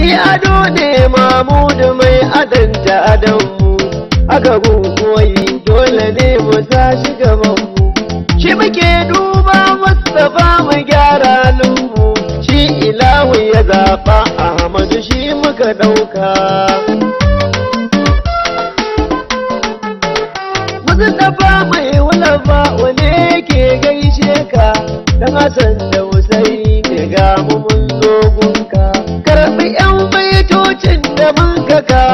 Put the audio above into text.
shi ado ne mamudu mai adanta adanmu aka koyi dole ne mu tashi gabanmu shi muke duba mustapha mu gyara lungu shi ilahu ya zaɓa ahmadu shi muka ɗauka Mustapha mai wulafa wane ke gaishe ka dan Hassan da Husaini ga mu mun zo gunka karɓi yan baitocin da mun ka